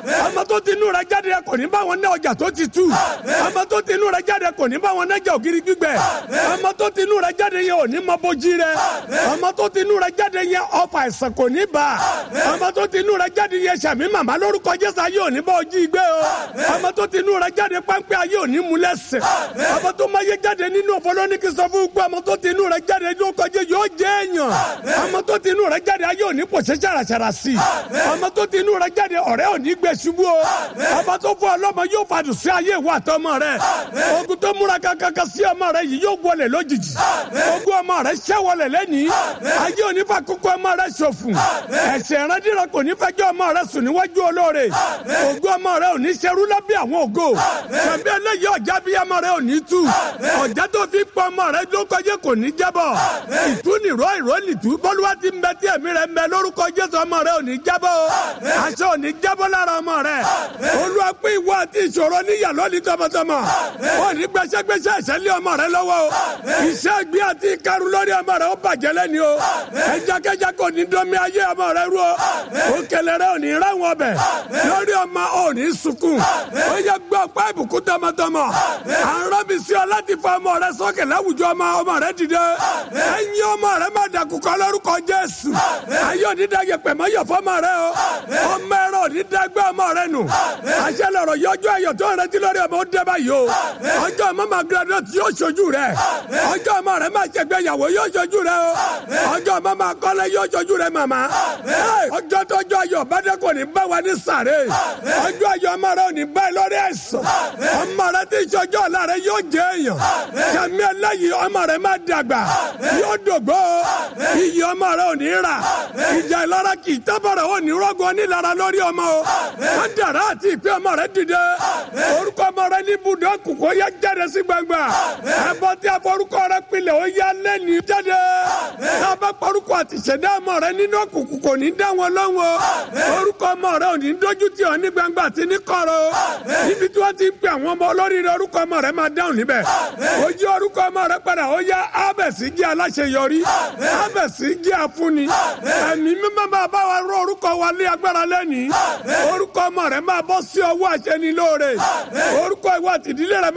ọmọ tó ti inú rẹ̀ jáde kò ní bá wọn ná ọjà tó ti tú ọmọ tó ti inú rẹ̀ jáde kò ní bá wọn nájà ògiri gbígbẹ ọmọ tó ti inú rẹ̀ jáde yẹn ò ní mọ bójí rẹ̀ ọmọ tó ti inú rẹ̀ jáde yẹn ọfà àìsàn kò ní bá ọmọ tó ti inú rẹ̀ jáde yẹn sàmì màmá lórúkọ jésù ayé ò ní bá ojí gbé o ọmọ tó ti inú rẹ̀ jáde pápẹ́ ayé ò ní mú lẹ́sẹ̀ ọmọ tó máa yé jáde nínú ọ̀fọlọ́nìkì sọ fún gbọ́ ọmọ tó ti inú rẹ̀ jáde lórúkọ jésù yóò jẹ́ èèyàn ọmọ tó ti inú rẹ̀ jáde ayé ò ní pòṣẹ́ ṣàràṣàrà sí ọmọ tó ti inú rẹ̀ jáde ọ̀rẹ́ ò ní gbé ṣubú o ọmọ tó fún ọlọ́mọ yóò fàdùn sí ayé ìwà àtọmọ rẹ ogun tó múra kankan sí ọmọ rẹ yìí yóò wọlé lójijì ogun ọmọ rẹ ṣẹ́ wọlé lẹ́nìí ayé ò ní fa kókó ọmọ rẹ ṣòfò ẹ̀ṣẹ̀ ìrandíran kò ní fẹjọ́ ọmọ rẹ sùn níwájú olóore ogun ọmọ rẹ ò ní ṣerú lábẹ́ àwọn ògo tàbí eléyìí ọjà bí ọmọ rẹ ò ní tú ọjà tó fi pọ ọmọ rẹ ló kọjá kò ní jábọ̀ ìtúnirọ ìrọ́lìtú bọ́lúwa ti ń bẹ tí ẹ̀mí rẹ ń bẹ lórúkọ jésù ọmọ rẹ ò ní jábọ̀ aṣọ ò ní jábọ̀ lára ọmọ rẹ olúwa pé ìwọ àti ìṣòro níyà lónìí tọmọtọmọ ò ní gbẹsẹgbẹsẹ ìṣẹ̀lẹ̀ ọmọ rẹ lọ́wọ́ o iṣẹ́ ìgbé àti ìkarun lórí ọmọ rẹ ó bàjẹ́ lẹ́ni o ẹjakẹjẹ kò ní dọ́mi ayé ọmọ rẹ rú o òkèlè rẹ ò ní ráwọn ọbẹ̀ lórí ọmọ ò ní sunkún ó yẹ gbọ́ ọ̀pá ìbùkún tọmọtọmọ à ń rọ́bì sí ọ láti fa ọmọ rẹ sókè láwùjọ ọmọ ọmọ rẹ dìde ẹ̀yin ọmọ rẹ má dàkúkọ lórúkọ jésù ayé òní dàgẹ pẹ̀mọ́ yọ̀ fọmọ rẹ o ọmọ ẹ̀rọ òní dàgbẹ́ ọmọ rẹ nù àṣẹ lọ̀rọ̀ yọjú ayọ̀ tó ń retí lórí ọmọ ó dẹ́ báyìí o ọjọ́ ọmọ máa graduate yóò ṣojú rẹ ọjọ́ ọmọ rẹ máa ṣègbéyàwó yóò ṣojú rẹ o ọjọ́ ọmọ máa kọ́lé yóò ṣojú rẹ màmá ọjọ́ tọ́jọ́ ayọ̀ bàdé kò ní bá wa ní sàré ọjọ́ ayọ̀ ọmọ rẹ ò ní bá ẹ lórí ẹ̀sán ọmọ rẹ tí ìṣọjọ́ ọ̀la rẹ yóò jẹ́ èèyàn kẹmí ẹlẹ́yìí ọmọ rẹ máa dàgbà yóò dògbò iyì ọmọ rẹ ò ní rà ìjà ìlara kì í tábọ̀rẹ̀ ò ní rọ́gùn onílara lórí ọmọ o kádàrá àti ìpè ọmọ rẹ dìde orúkọ ọmọ rẹ ní ibùdó kòkó yẹ jáde sí gbangba ẹbọ tí a forúkọ rẹ pilẹ̀ ó yá lẹ́ni jáde tábà porúkọ àti ìṣẹ̀dá ọmọ rẹ nínú òkùnkùn kò ní dá wọn lọ́wọ́ orúkọ ọmọ rẹ ò ní dójú tì ọ́ ní gbangba àti ní kọ̀rọ̀ níbi tí wọ́n ti ń pè àwọn ọmọ olóríire orúkọ ọmọ rẹ máa dáhùn níbẹ̀ ó yí orúkọ ọmọ rẹ padà ó yá ábẹ̀sí jẹ́ aláṣeyọrí ábẹ̀sí jẹ́ afúnni ẹ̀mí mímọ́ máa bá wa rọ orúkọ wa lé agbára lẹ́nìí orúkọ ọmọ rẹ máa bọ́ sí ọwọ́ àṣẹnilóore orúkọ ìwà àtìdílé rẹ